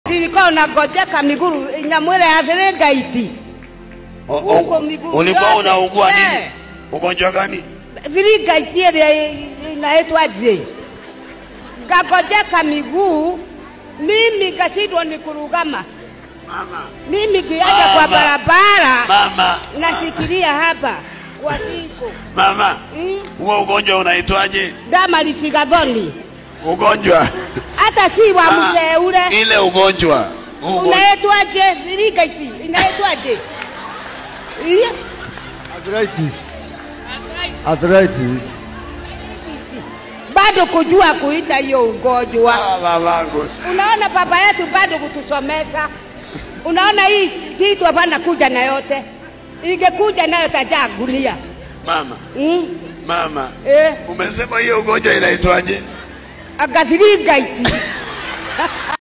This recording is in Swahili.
Nilikuwa unagojeka miguru nyamwele ya Viringaiti. O- o- Huko miguu ulikuwa yote. unaugua nini Eh. ugonjwa gani Viringaiti ile inaitwa je? Ngagojeka miguu mimi kashindwa ni kurugama. mama Mimi kiaja Mama. kwa barabara mama nashikilia hapa kwa siku mama Mm. huo ugonjwa unaitwaje dama lisigadhoni, ugonjwa hata si wa Ah, mzee ule ile ugonjwa ugonjwa unaitwaje? Viringaiti inaitwaje? Iya. Arthritis. Arthritis. bado kujua kuita hiyo ugonjwa. Ah, mamangu Unaona baba yetu bado kutusomesha. Unaona hii kitu hapana kuja na yote, ingekuja nayo tajaa gunia mama mm. mama eh, umesema hiyo ugonjwa inaitwaje agathirigaiti